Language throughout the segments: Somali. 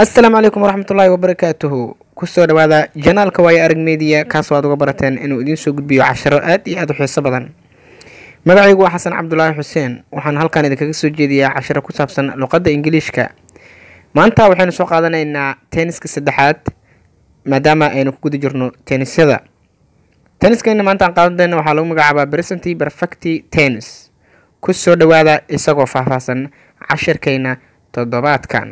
asalaamu calaykum waraxmatullaahi wabarakaatuhu kusoo dhawaada janaalka waayo arag media kaasoo aad uga barateen inuu idiin soo gudbiyo casharo aad iyo aad u xiiso badan magacaygu waa xasan cabdulaahi xuseen waxaan halkan idinkaga soo jeediyaa casharo ku saabsan luqadda ingiliishka maanta waxaynu soo qaadanaynaa tenniska saddexaad maadaama aynu ku guda jirno tennisyada tenniskayna maanta aan qaadanayna waxaa lagu magacaabaa presenti perfecti tennis ku soo dhawaada isagoo faahfaahsan cashirkayna toddobaadkan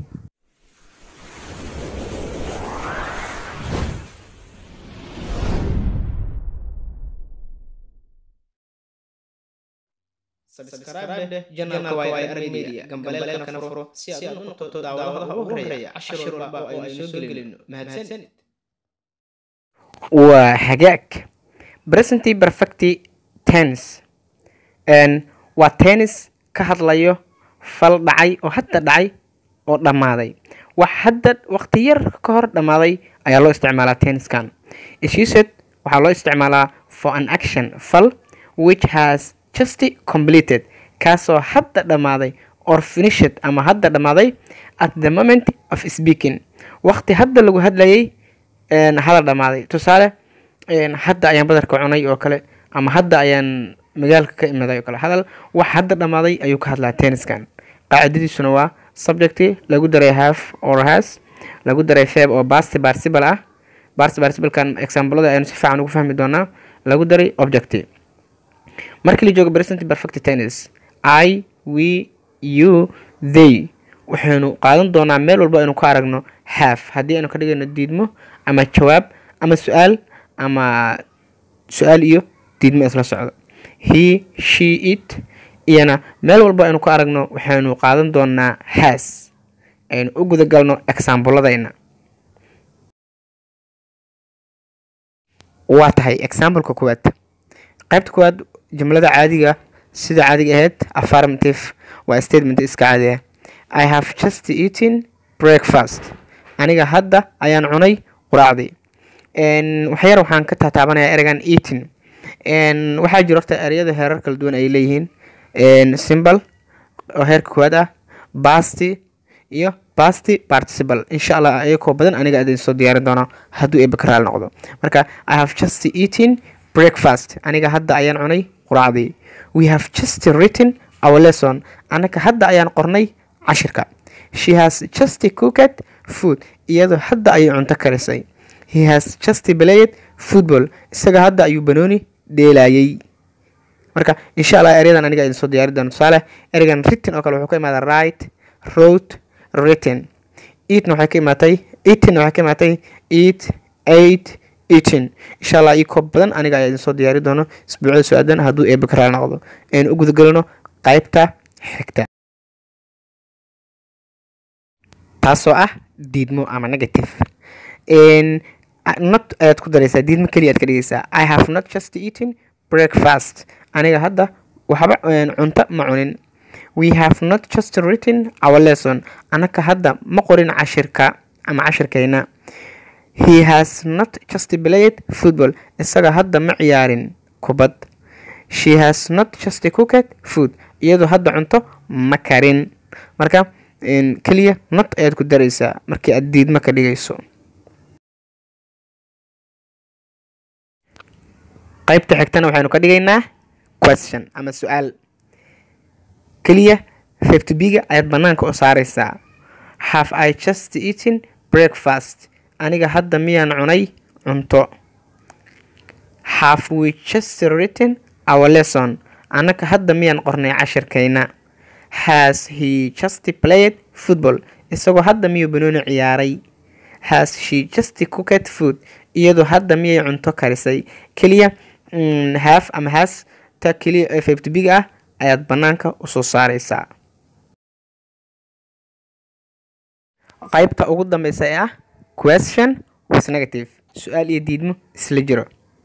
waa hagaag presenti perfecti tennis waa tennis ka hadlayo fal dhacay oo hadda dhacay oo dhammaaday wax hadda waqti yar ka hor dhammaaday ayaa loo isticmaalaa tenniskan ishiised waxaa loo isticmaalaa for an action fal which has just completed kaasoo hadda dhammaaday or finished ama hadda dhammaaday at the moment of speaking waqti hadda lagu hadlayay hadal dhammaaday tusaale hadda ayaan badarka cunay oo kale ama hadda ayaan magaalka ka imaday oo kale hadal wax hadda dhammaaday ayuu ka hadlaa tenniskan qaacidadiisuna waa subjecti lagu daray half or has lagu daray feb oo basti participle ah basti participle-kan examplada aynu si fiican ugu fahmi doonaa lagu daray objecti markii la joogo present perfect tennis i we you they waxaynu qaadan doonaa meel walba aynu ka aragno half haddii aynu ka dhigayno diidmo ama jawaab ama su-aal ama su-aal iyo diidmo isla socdo he she it iyana meel walba aynu ka aragno waxaynu qaadan doonaa has aynu u guda galno exaambuladayna waa tahay exampleka koowaad qaybta koowaad jumlada caadiga sida caadiga ahayd affirmative waa statement iska caadi ah i have just eaten breakfast aniga hadda ayaan cunay quraacdii waxyar waxaan ka taataabanayaa ereygan eating waxaa jiro horta ereyada heerar kala duwan ay leeyihiin simbal oo heerka koowaad ah basti iyo basti participle insha allah ayakoo badan aniga idin soo diyaarin doono hadduu ebakaraal noqdo marka i have just eaten breakfast aniga hadda ayaan cunay quraacdii we have just written our lesson anaga hadda ayaan qornay cashirka she has just cooked food iyadoo hadda ayay cunto karisay he has just played football isaga hadda ayuu banooni dheelayay marka insha allah eryadan aniga idin soo diyaari doono tusaale ereygan written oo kale wuxuu ka imaadaa right wrote written eatna waxay ka imaatay eatinna waxay ka imaatay eat eight eating insha allah io koob badan aniga ayaa idin soo diyaari doono isbuucda su-aadan hadduu eebakaraal noqdo aynu u gudagelino qaybta xigta taasoo ah diidmo ama negative not ayaad ku daraysaa diidmo keliya aad ka dhigaysaa i have not just eaten breakfast aniga hadda waxba cunto ma cunin we have not just written our lesson anaka hadda ma qorin cashirka ama cashirkayna he has not just played football isaga hadda ma ciyaarin kubad she has not just cooked food iyadoo hadda cunto ma karin marka keliya not ayaad ku daraysaa markii aad diidmo ka dhigayso qaybta xigtana waxaynu ka dhigaynaa question ama su-aal keliya feftibiga ayaad banaanka u saaraysaa have i just eaten breakfast aniga hadda miyaan cunay cunto have we just written our lesson anaga hadda miyaan qornay cashirkayna has he just played football isagoo hadda miyuu banooni ciyaaray has she just cooked food iyadoo hadda miyay cunto karisay keliya haaf ama haas ta keliya ee feftibiga ah ayaad banaanka usoo saaraysaa qaybta ugu dambeysa ee ah question was negative su-aal iyo diidmo isla jiro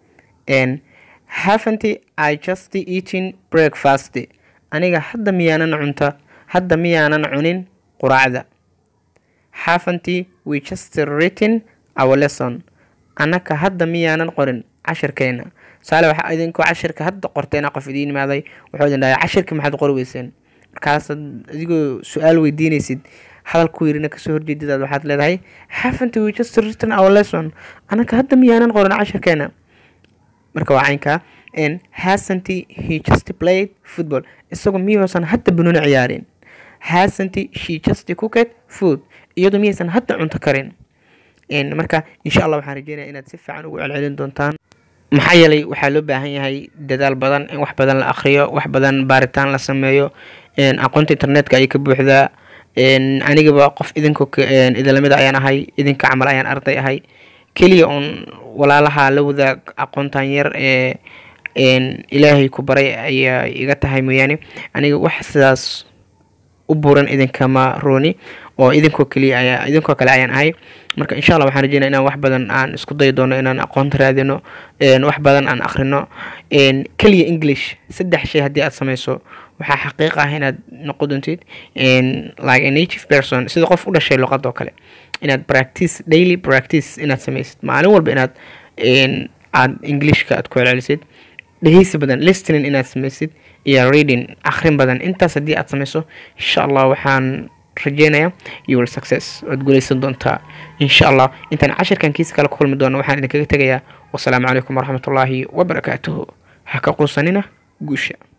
haventy i just eating breakfast aniga hadda miyaanan cunto hadda miyaanan cunin quraacda haventy we just written our lesson anaka hadda miyaanan qorin cashirkeena tusaale waxaa idinkoo cashirka hadda qorteena qof idiin imaaday wuxuu idin dhahay cashirka maxaad qori weyseen markaasaad adigoo su-aal weydiinaysid hadalku yirina kasoo horjeedidaad waxaad leedahay haven't we just written our lesson anaka hadda miyaanan qoran casharkeena marka waa caynkaa n hasn't he just played football isagu miyuusan hadda banooni ciyaarin hasn't she just cooked food iyadu miyaysan hadda cunto karin marka insha allah waxaan rajeynaya inaad si fiican ugu celcelin doontaan maxaa yeelay waxaa loo baahan yahay dadaal badan in wax badan la akhriyo wax badan baaritaan la sameeyo aqoonta internetka ayay ka buuxdaa anigaba qof idinko idilamida ayaan ahay idinka camal ayaan arday ahay keliya uun walaalaha la wadaag aqoontan yar ee ilaahay ku baray ayaa iga tahay mooyaane aniga wax sidaas u buran idinkama rooni oo idinkoo keliya ayaa idinkoo kale ayaan ahay marka insha allah waxaan rajeynaya inaan wax badan aan isku dayi doono inaan aqoonta raadino wax badan aan akhrino keliya english saddex shay haddii aad sameyso waxaa xaqiiq ah inaad noqon doontid like a native person sida qof u dhashay luqad oo kale inaad practice daily practice inaad sameysid maalin walba inaad aad englishka aad ku celcelisid dhegeysi badan listening inaad sameysid iyo reading akhrin badan intaas haddii aad sameyso insha allah waxaan rajeynaya you will success waad guuleysan doontaa insha allah intaan cashirkan kiisa kale ku kulmi doono waxaan idinkaga tegayaa wasalaamu calaykum waraxmatullaahi wabarakaatuhu ha ka quusanina guusha